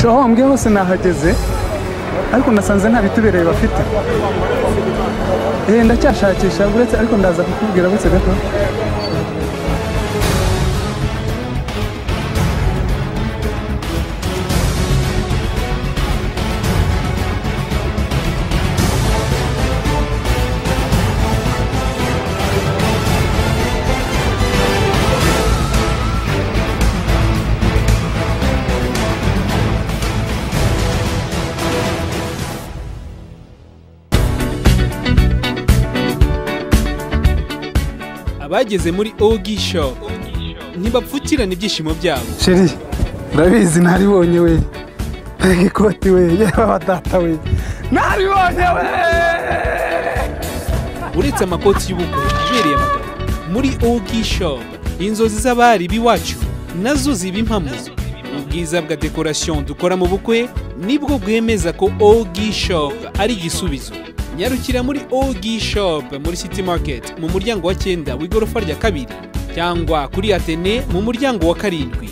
aho wambwiye hose nahageze ariko nasanze nta bitubereye bafite eh ndacyashakisha uretse ariko ndaza kukubwira butse gato abageze muri ogi show ntibapfukirana ibyishimo byabo sheri urabizi naribonye we Mbega ikoti we yewe wa data we naribonye we uretse amakoti y'ubukwe ibereye abagabo muri ogi show inzozi z'abari b'iwacu nazo ziba impamo ubwiza bwa dekorasiyo dukora mu bukwe nibwo bwemeza ko ogi shop ari igisubizo nyarukira muri ogi shop muri city market mu muryango wa cyenda w'igorofa rya kabiri cyangwa kuri atene mu muryango wa karindwi